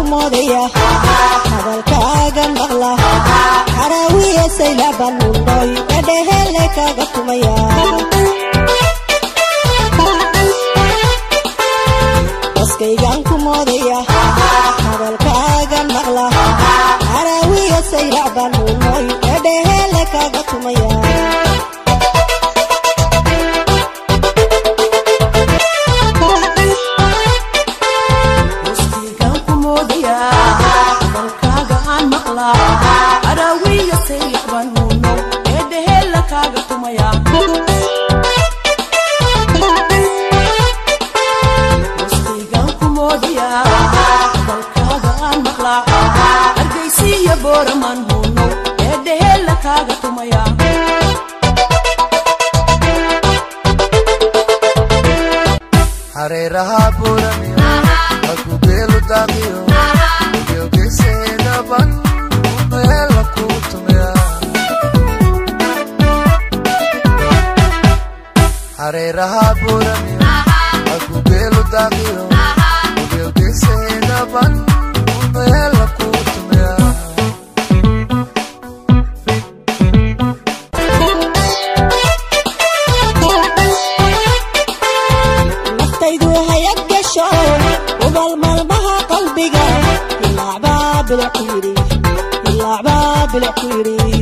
moodaya hadalkaaga maqla caraawiya saylabanundoy dhadhehele kaga tumaya baskaygaan ku moodaya hadalkaaga maqla caraawiya saylacbanunoy dhadhehele kaga tumaya hareeraha buuraniyo akugeelu daaqiyo yogeseedaban meela kuu tumeya hareeraha buuraniyo akugeelu daaqiyo yogeseedaban meela kuu tumeya naftaydu hayad gasho ubal maalmaha qalbiga ilaacbaa bilic ku yidhi ilaacbaa bilic ku yidhi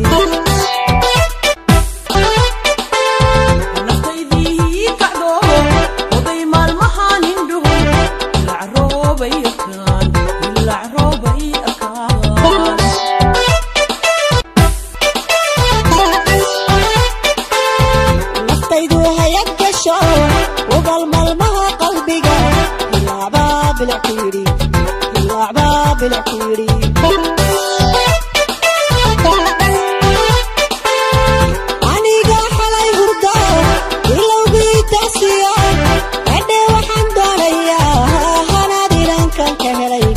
naftaydu hayad gasho ubal maalmaha qalbiga ilaacbaa bilic ku yidhi ilaacbaa bilic ku yidhi aniga xalay hurdo ilowgii taasiyo hadhe waxaan doonayaa hanaad inankan ka helay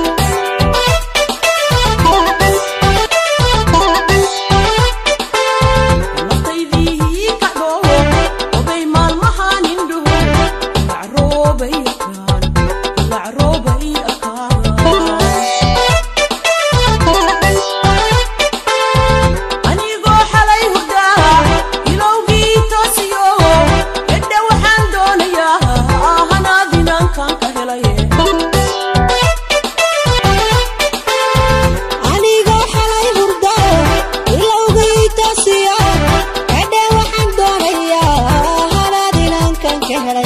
aniga xalay hurdo ilowgii taasiyo hadhe waxaan doonayaa hanaad inankan ka helay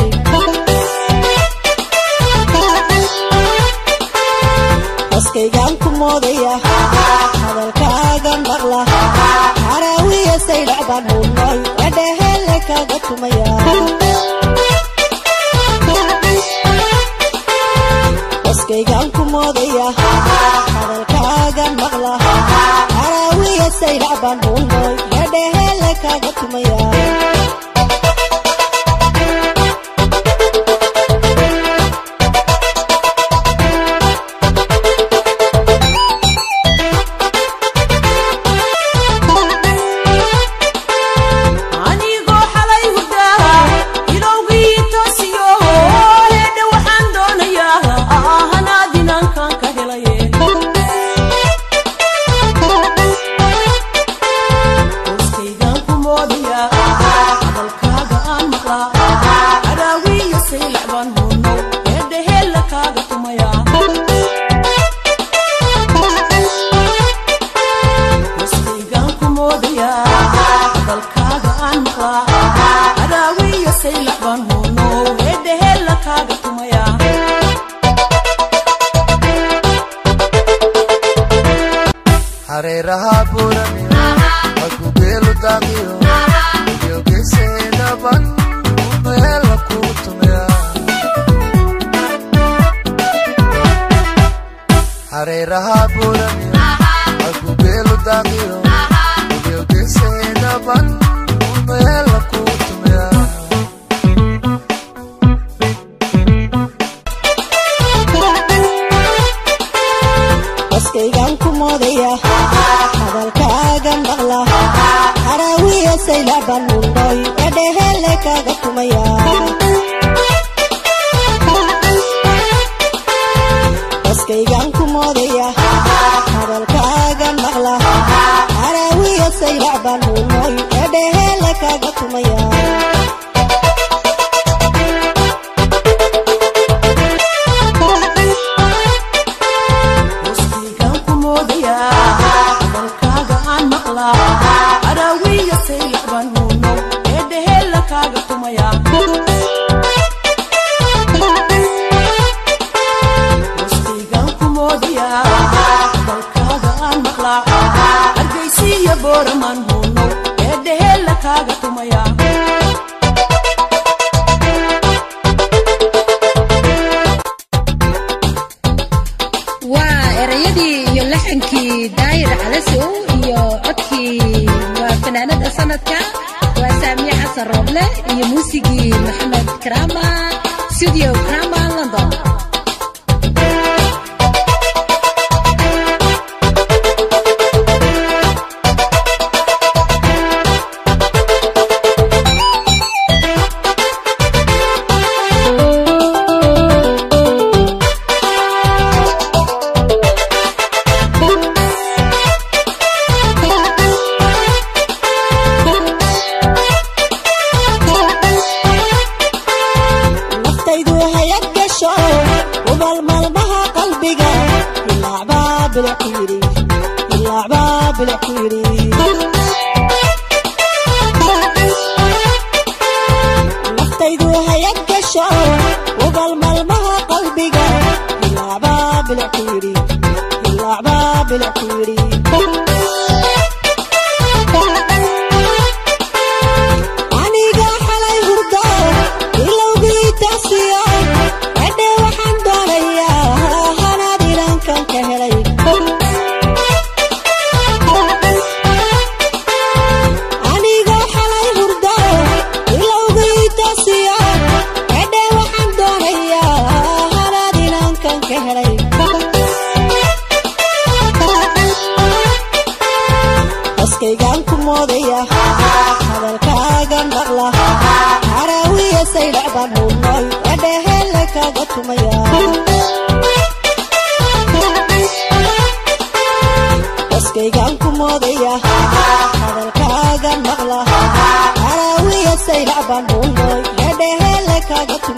baskaygaan ku moodaya hadalkaaga maqla caraawiya saydhacbaan hunoy dhadhehele kaga tumaya baskaygaan ku moodaya hadalkaaga maqla caraawiya saydhacbaan hunoy dhadhehele kaga tumaya hareeraha buuraniyo akugeelu daaqiyo yogeseedaban meela kuu tumeya hareeraha buuraniyo akugeelu daaqiyo yogeseedaban meela kuu tumeya baskaygaan ku moodaya hadalkaaga maqla caraawiya yaable iyo muusigii maxamed krama studio krama london naftaydu hayad gasho ubal maalmaha qalbiga ilaacbaa bilic ku yidhi ilaacbaa bilic ku yidhi naftaydu hayad gasho ubal maalmaha qalbiga ilaacbaa bilic ku yidhi ilaacbaa bilic ku yidhi aniga xalay hurdo ilowgii taasiyo edhe waxaan doonayaa hanaad ilankan ka helay aniga xalay hurdo ilowgii taasiyo edhe waxaan doonayaa hanaad ilankan ka helay baskaygaan ku moodaya hadalkaaga maqla haraawiya saydhacbaan hubnoy edhehele kaaga tumaya baskaygaan ku moodaya hadalkaaga maqla haraawiya saydhacbaan hubnoy edhehele kaaga tumaya